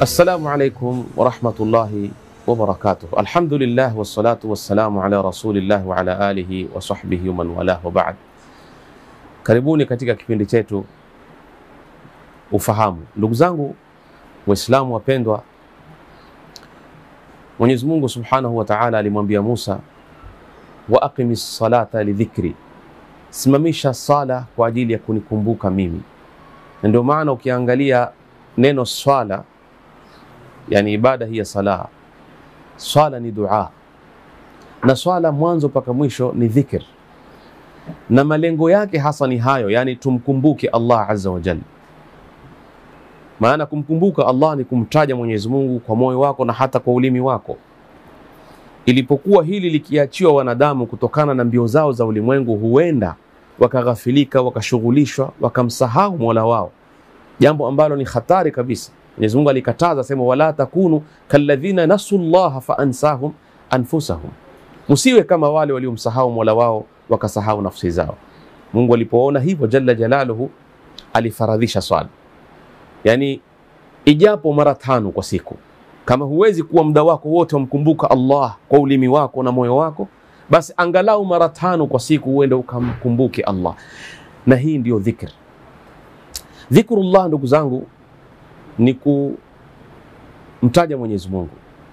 Assalamu alaikum warahmatullahi wabarakatuh. Alhamdulillah wassalatu wassalamu ala rasulillah wa ala alihi wa sahbihi wa man walah wa ba'd. Karibuni katika kipindi chetu Ufahamu. Ndugu zangu Waislamu wapendwa, Mwenyezi Mungu Subhanahu wa Ta'ala alimwambia Musa, wa aqimis salata lidhikri, simamisha sala kwa ajili ya kunikumbuka mimi. Na ndio maana ukiangalia neno swala, yani ibada hii ya sala, swala ni dua, na swala mwanzo mpaka mwisho ni dhikr, na malengo yake hasa ni hayo, yani tumkumbuke Allah azza wa jalla. Maana kumkumbuka Allah ni kumtaja Mwenyezi Mungu kwa moyo wako na hata kwa ulimi wako. Ilipokuwa hili likiachiwa wanadamu kutokana na mbio zao za ulimwengu, huenda wakaghafilika, wakashughulishwa, wakamsahau mola wao, jambo ambalo ni hatari kabisa. Mwenyezi Mungu alikataza sema, wala takunu kalladhina nasu llaha faansahum anfusahum, msiwe kama wale waliomsahau mola wao wakasahau nafsi zao. Mungu alipoona hivyo jalla jalaluhu alifaradhisha swala yani ijapo mara tano kwa siku. Kama huwezi kuwa muda wako wote wamkumbuka Allah kwa ulimi wako na moyo wako, basi angalau mara tano kwa siku uende ukamkumbuke Allah, na hii ndiyo dhikr. Dhikrullah, ndugu zangu, ni kumtaja Mwenyezi Mungu,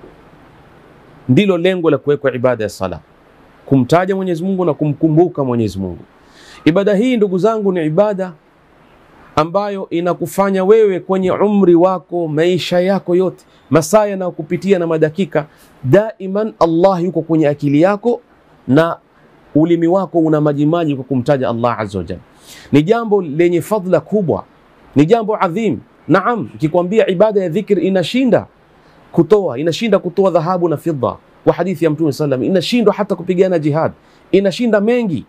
ndilo lengo la kuwekwa ibada ya sala, kumtaja Mwenyezi Mungu na kumkumbuka Mwenyezi Mungu. Ibada hii ndugu zangu ni ibada ambayo inakufanya wewe kwenye umri wako, maisha yako yote, masaa yanayokupitia na madakika, daiman Allah yuko kwenye akili yako na ulimi wako una majimaji kwa kumtaja Allah azza wa jalla. Ni jambo lenye fadhila kubwa, ni jambo adhim. Naam, ikikwambia ibada ya dhikr inashinda kutoa, inashinda kutoa dhahabu na fidda, kwa hadithi ya Mtume sallam, inashindwa hata kupigana jihad, inashinda mengi.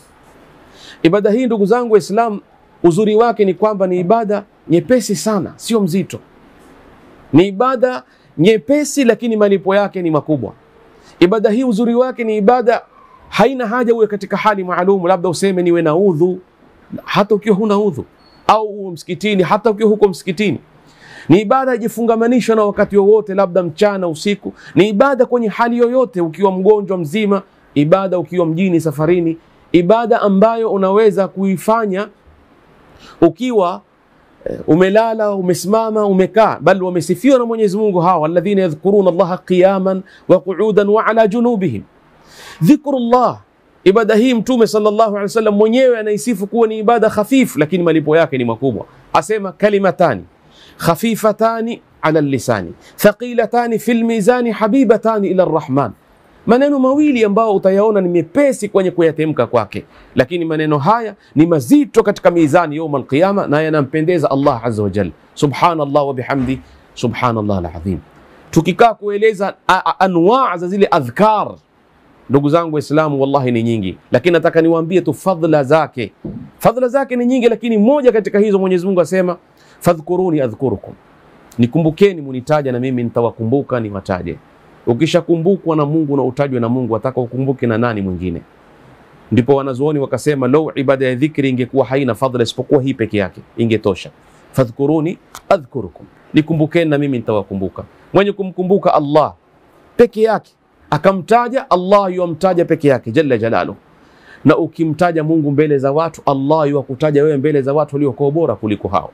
Ibada hii ndugu zangu Waislamu, uzuri wake ni kwamba ni ibada nyepesi sana, sio mzito. Ni ibada nyepesi, lakini malipo yake ni makubwa. Ibada hii uzuri wake ni ibada haina haja uwe katika hali maalum, labda useme niwe na udhu, hata ukiwa huna udhu, au uwe msikitini, hata ukiwa huko msikitini. Ni ibada ijifungamanishwa na wakati wowote, labda mchana, usiku. Ni ibada kwenye hali yoyote, ukiwa mgonjwa mzima, ibada ukiwa mjini, safarini, ibada ambayo unaweza kuifanya ukiwa umelala, umesimama, umekaa, bal wamesifiwa na Mwenyezi Mungu hawa alladhina yadhkuruna Allaha qiyaman wa qu'udan wa ala junubihim. Dhikrullah, ibada hii Mtume sallallahu alaihi wasallam mwenyewe anaisifu kuwa ni ibada khafifu, lakini malipo yake ni makubwa. Asema kalimatani khafifatani ala lisani thaqilatani fil mizani habibatani ila arrahman maneno mawili ambayo utayaona ni mepesi kwenye kuyatemka kwake, lakini maneno haya ni mazito katika mizani yaum alqiyama, na yanampendeza Allah azza wa jalla. Subhanallah wa bihamdi subhanallah alazim. Tukikaa kueleza anwaa za zile adhkar, ndugu zangu Waislamu, wallahi ni nyingi, lakini nataka niwaambie tu fadhila zake. Fadhila zake ni nyingi, lakini moja katika hizo Mwenyezi Mungu asema fadhkuruni adhkurukum, nikumbukeni munitaja na mimi nitawakumbuka niwataje. Ukishakumbukwa na Mungu na utajwe na Mungu, ataka ukumbuke na nani mwingine? Ndipo wanazuoni wakasema, lau ibada ya dhikri ingekuwa haina fadhila isipokuwa hii peke yake ingetosha. Fadhkuruni adhkurukum, nikumbukeni na mimi nitawakumbuka. Mwenye kumkumbuka Allah peke yake akamtaja Allah, yuamtaja peke yake jalla jalaluhu. Na ukimtaja Mungu mbele za watu, Allah yuwakutaja wewe mbele za watu waliokuwa bora kuliko hao.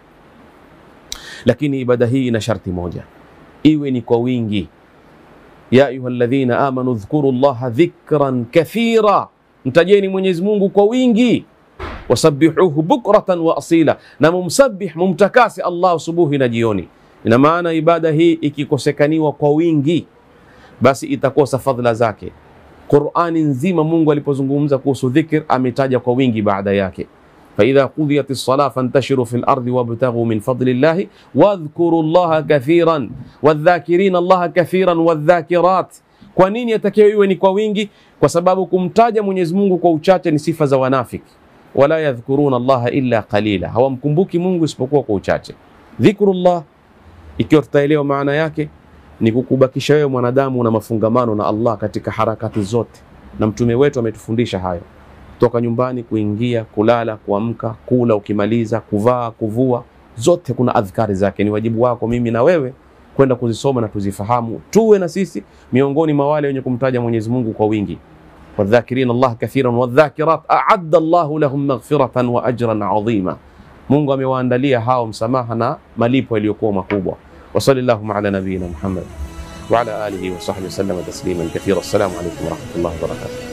Lakini ibada hii ina sharti moja, iwe ni kwa wingi ya ayuha alladhina amanu dhkuru llaha dhikran kathira, mtajeni Mwenyezi Mungu kwa wingi. Wasabihuhu bukratan wa asila, na mumsabih mumtakase Allah subuhi na jioni. Ina maana ibada hii ikikosekaniwa kwa wingi, basi itakosa fadhila zake. Qurani nzima Mungu alipozungumza kuhusu dhikr ametaja kwa wingi baada yake faidha qudhiyat lsala fantashiru fi lardi wabtaghu min fadli llahi wadhkuru llaha kathiran wadhakirina llaha kathiran wadhakirat. Kwa nini yatakiwa iwe ni kwa wingi? Kwa sababu kumtaja Mwenyezi Mungu kwa uchache ni sifa za wanafiki. Wala yadhkuruna llaha illa qalila, hawamkumbuki Mungu isipokuwa kwa uchache. Dhikrullah, ikiwa tutaelewa maana yake, ni kukubakisha wewe mwanadamu na mafungamano na Allah katika harakati zote, na mtume wetu ametufundisha hayo toka nyumbani, kuingia, kulala, kuamka, kula, ukimaliza, kuvaa, kuvua, zote kuna adhkari zake. Ni wajibu wako mimi na wewe kwenda kuzisoma na tuzifahamu, tuwe na sisi miongoni mwa wale wenye kumtaja Mwenyezi Mungu kwa wingi. wadhakirina Allah kathiran wadhakirat aadda Allahu lahum maghfiratan wa ajran adhima, Mungu amewaandalia hao msamaha na malipo yaliyokuwa makubwa. wa sallallahu ala nabiyina Muhammad wa ala alihi wa sahbihi wasallam tasliman kathira. Assalamu alaykum wa rahmatullahi wa barakatuh.